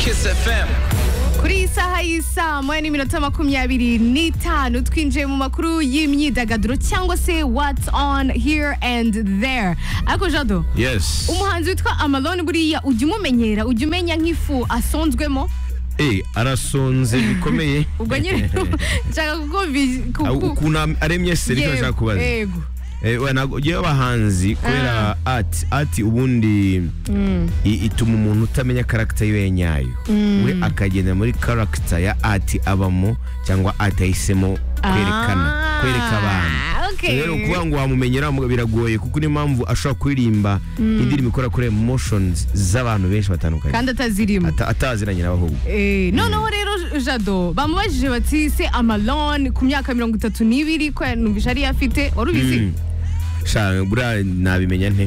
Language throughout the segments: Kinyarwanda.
FM kuri iyi saha y'isaa moya n'iminota makumyabiri n'itanu twinjiye mu makuru y'imyidagaduro cyangwa se what's on here and there ariko jado yes umuhanzi witwa amalone buriya ujya umumenyera ujya umenya nk'ifu asonzwemo eh arasonze bikomeye ubwo nyine nshaka kukumvisha ukuntu aremye se nicyo nshaka kubaza yego Eh, we, ntabwo- yewe abahanzi kubera ati ati ubundi i- ituma umuntu utamenya karagita yiwe nyayo we akagenda muri karagita ya ati abamo cyangwa ati ahisemo kwerekana Ah, kwereka abantu okay. rero kuvuga ngo wamumenyera mu- biragoye kuko niyo mpamvu ashobora kuririmba indirimbo ikora kuri emotions z'abantu benshi batandukanye kandi atazirimo Ata- ataziranye n'abahubwo Eh, noneho rero jado bamubajije bati se amalone ku myaka mirongo itatu n'ibiri ko numvise ariyo afite wari ubizi sha buriya nabimenya nte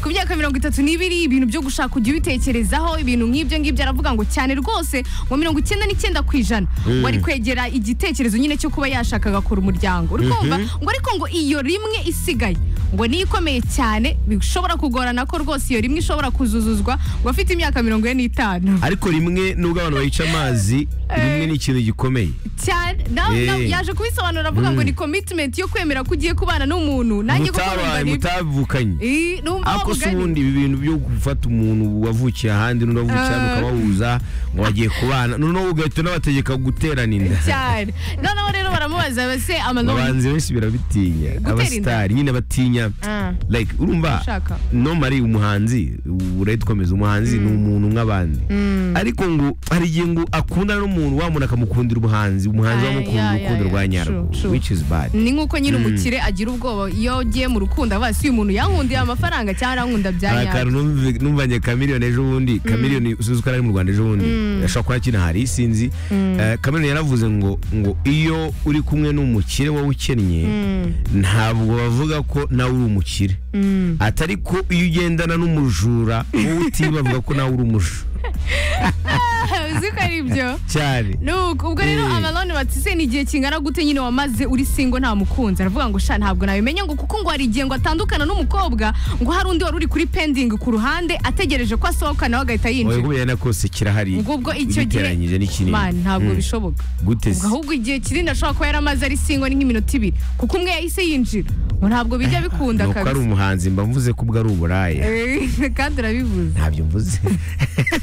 ku myaka mirongo itatu n'ibiri ibintu byo gushaka ujya ubitekerezaho ibintu nk'ibyo ngibyo aravuga ngo cyane rwose ngo mirongo icyenda n'icyenda ku ijana wari kwegera igitekerezo nyine cyo kuba yashaka agakora umuryango uri kumva ngo ariko ngo iyo rimwe isigaye ngo niyo ikomeye cyane bishobora kugorana ko rwose iyo rimwe ishobora kuzuzuzwa ngo afite imyaka mirongo ine n'itanu ariko rimwe nubwo abantu bayica amazi rimwe ni ikintu gikomeye cyane nawe Eh. nawe yaje kubisobanura avuga ngo ni commitment yo kwemera ko ugiye kubana n'umuntu nanjye koko mutabaye numva ni- mutavukanye Eh, numva wa ariko si mugani. ubundi ibi bintu byo gufata umuntu wavukiye ahandi n'undi wavukiye hano Ah. ukabahuza ngo bagiye kubana noneho ugahita unabategeka guterana inda cyane noneho rero baramubaza base amaloni abahanzi benshi birabitinya inda. abasitari nyine batinya Ah. like urumva Ushaka. nomari umuhanzi urahita ukomeza umuhanzi ni umuntu nk'abandi ariko ngo hari igihe ngo akundana n'umuntu wa muntu akamukundira umuhanzi umuhanzi Ah, wamukunda yeah, urukundo yeah, rwa yeah. nyarwo True, true. which is bad ni nk'uko nyine umukire agira ubwoba iyo agiye mu rukundo avuga si uyu muntu yankundiye amafaranga cyangwa arankunda bya hari nyayo akantu numvi- numvanye kamiliyoni ejo bundi kamiliyoni usuze ko ari mu rwanda ejo bundi ashobora kuba akina hari sinzi Eh, kamiliyoni yaravuze ngo ngo iyo uri kumwe n'umukire wowe ukennye ntabwo bavuga ko nawe uri umukire atari ko iyo ugendana n'umujura wowe utiba bavuga ko nawe uri umujura uzi ko ari byo cyane Nuko, ubwo rero Eh. amaloni batise ni igihe kingana gute nyine wamaze uri singo nta mukunzi aravuga ngo sha ntabwo nabimenya ngo kuko ngo hari igihe ngo atandukana n'umukobwa ngo hari undi wari uri kuri pending ku ruhande ategereje ko asohoka nawe agahita oya yinjira kubera na kose kirahari ngo ubwo icyo gihe ugereranyije n'ikinini Man, ntabwo Mm. bishoboka gute ubwo se ahubwo igihe kinini ashobora kuba yaramaze ari singo ni nk'iminota ibiri kuko umwe yahise yinjira ngo ntabwo bijya bikunda nuko ari kabisa umuhanzi mba mvuze ko ubwo ari uburaya Eh, kandi urabivuze ntabyo mvuze